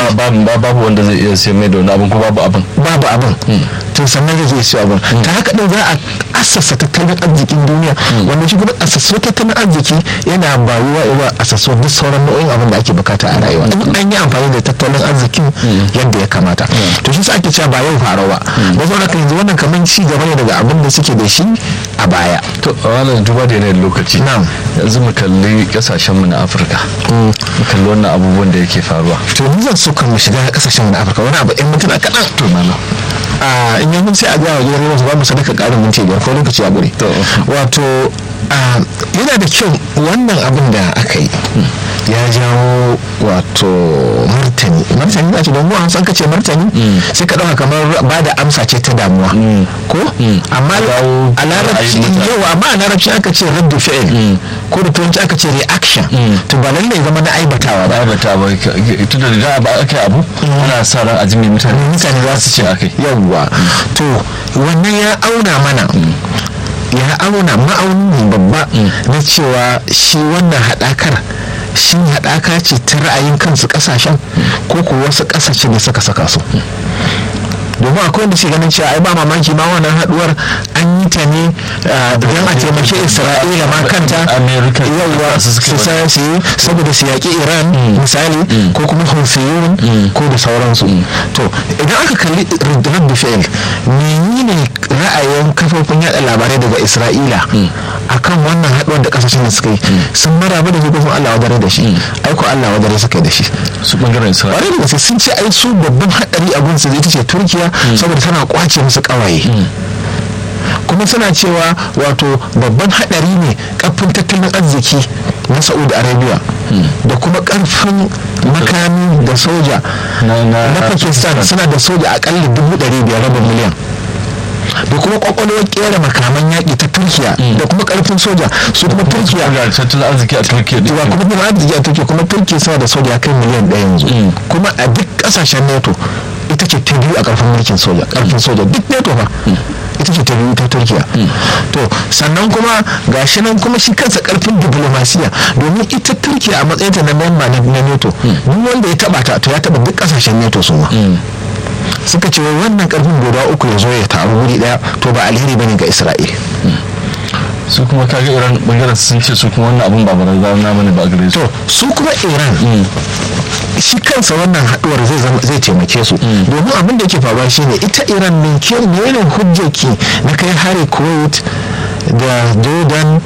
babu wanda zai iya siyan mai da wani abin ko babu abin babu abin to sannan zai siya abin ta haka din za a assasa tattalin arzikin duniya wanda shi kuma assasa tattalin arziki yana bayuwa iwa assasa duk sauran nau'in abin da ake bukata a rayuwa in an yi amfani da tattalin arzikin yadda ya kamata to shi ake cewa ba yau faro ba da sauran kan yanzu wannan kamar ci gaba ne daga abin da suke da shi a baya to wannan duba da yanayin lokaci yanzu mu kalli kasashen mu na afirka mu kalli wannan abubuwan da yake faruwa to ni zan so kan mu shiga kasashen mu na afirka wani abu in mutuna kaɗan to mana a in yanzu sai a gaya wa gidan rediyo su ba mu sadaka ƙarin minti biyar ko lokaci ya gure wato yana da kyau wannan abin da aka yi ya jawo wato martani martani na ce don mu san kace martani sai ka ɗauka kamar ba da amsa ce ta damuwa ko amma a larabci yau amma a larabci aka ce raddu fi'il ko da turanci aka ce reaction to ba lallai zama na aibatawa ba aibatawa tun da riga ba aka yi abu ana sa ran a jimi mutane mutane za su ce akai yawwa to wannan ya auna mana ya auna ma'auni babba na cewa shi wannan haɗakar shi haɗaka ce ta ra'ayin kansu ƙasashen ko ko wasu ƙasashe da suka saka su domin akwai wanda ke ganin cewa ai ba mamaki ma wannan haduwar an yi ta ne don a taimake isra'ila ma kanta yauwa su su yi saboda su yaƙi iran misali ko kuma hufiyun ko da sauransu to idan aka kalli raddu fi'il menene ra'ayin kafofin yada labarai daga isra'ila akan wannan haduwar da kasashen da suka yi sun maraba da shi ko allah wadare da shi aiko allah wadare suka yi da shi su bangaren isra'ila sun ce ai su babban hadari a gunsu zai ta ce turkiya saboda tana kwace musu kawaye kuma suna cewa wato babban hadari ne karfin tattalin arziki na saudi arabia da kuma karfin makami da soja na pakistan suna da soja akalla dubu ɗari biyar rabin miliyan da kuma kwakwalwar kera makaman yaƙi ta turkiya da kuma karfin soja su kuma turkiya da tattalin arziki a turkiya da kuma tattalin arziki a turkiya kuma turkiya suna da soja kai miliyan ɗaya yanzu kuma a duk ƙasashen nato ita ce ta biyu a karfin mulkin soja karfin soja duk nato fa ita ce ta biyu ta turkiya to sannan kuma gashi nan kuma shi kansa karfin diplomasiya domin ita turkiya a matsayinta na memba na nato duk wanda ya taba ta to ya taba duk kasashen nato su ma suka ce wannan karfin guda uku ya zo ya taru wuri daya to ba alheri bane ga isra'il su kuma kaga iran bangaren sun ce su kuma wannan abun ba barazana bane ba gare su to su kuma iran shi kansa wannan haduwar zai taimake su domin abin da ke faruwa shine ita iran ne ke ne hujjaki na kai hari kuwait da jordan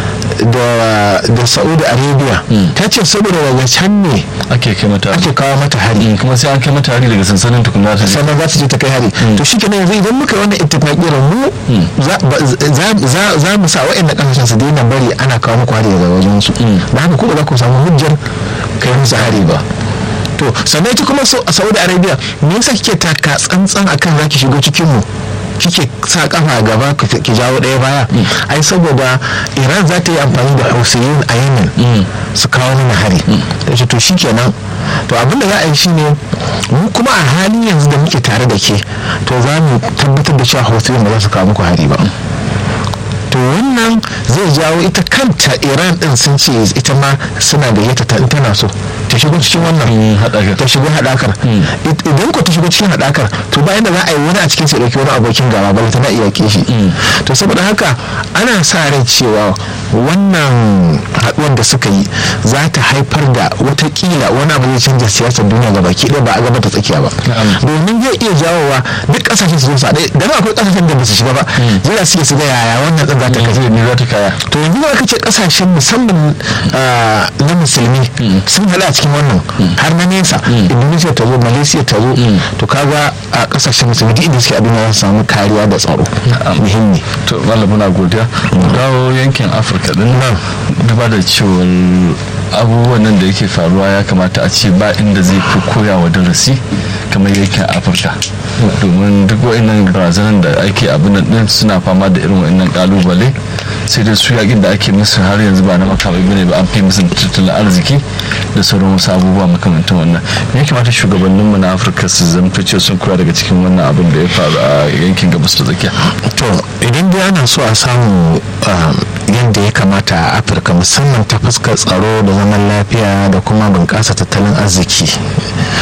da da saudi arabia ta ce saboda daga can ne ake kai mata ake kawo mata hari kuma sai an kai mata hari daga sansanin tukunna ta sannan za su je ta kai hari to shi kenan yanzu idan muka wannan ittifaqiyar mu za mu sa wa'annan kasashen su daina bari ana kawo muku hari daga wajen su da haka kuma za ku samu hujjar kai musu hari ba to sannan ita kuma a saudi arabia me yasa kike taka tsantsan akan zaki shigo cikin mu kike sa kafa gaba ki jawo ɗaya baya ai saboda iran za ta yi amfani da hausayin a yemen su kawo mana hari da ce to shikenan to abin da za a yi shine mu kuma a halin yanzu da muke tare da ke to za mu tabbatar da cewa hausayin ba za su kawo muku hari ba to wannan zai jawo ita kanta iran din sun ce ita ma suna da yata ta tana so ta shigo cikin wannan ta shigo hadakar idan ko ta shigo cikin hadakar to bayan da za a yi wani a cikin sai dauki wani abokin gaba bala tana iya kishi to saboda haka ana sa rai cewa wannan haduwar da suka yi za ta haifar da watakila wani abu zai canja siyasar duniya gaba ki ba a gaba ta tsakiya ba domin zai iya jawowa duk kasashen su zo su haɗe da akwai kasashen da ba su shiga ba jira suke su ga yaya wannan ɗin za ta kaje ne za ta kaya to yanzu da aka ce kasashen musamman na musulmi sun hada a cikin wannan har na nesa indonesia ta zo malaysia ta zo to kaga a kasashen musulmi duk inda suke abin za su samu kariya da tsaro muhimmi to malam muna godiya dawo yankin afirka din nan duba da cewar abubuwan nan da yake faruwa ya kamata a ce ba inda zai fi koya wa darasi kamar yankin afirka domin duk wa'annan barazanar da ake abin din suna fama da irin wa'annan kalubale sai dai su yakin da ake musu har yanzu ba na makamai bane ba an fi musu tattalin arziki da sauran wasu abubuwa makamantan wannan me ya kamata shugabannin mu na afirka su zamto ce sun koya daga cikin wannan abin da ya faru a yankin gabas ta tsakiya to idan dai ana so a samu yadda ya kamata a afirka musamman ta fuskar tsaro da zaman lafiya da kuma bunƙasa tattalin arziki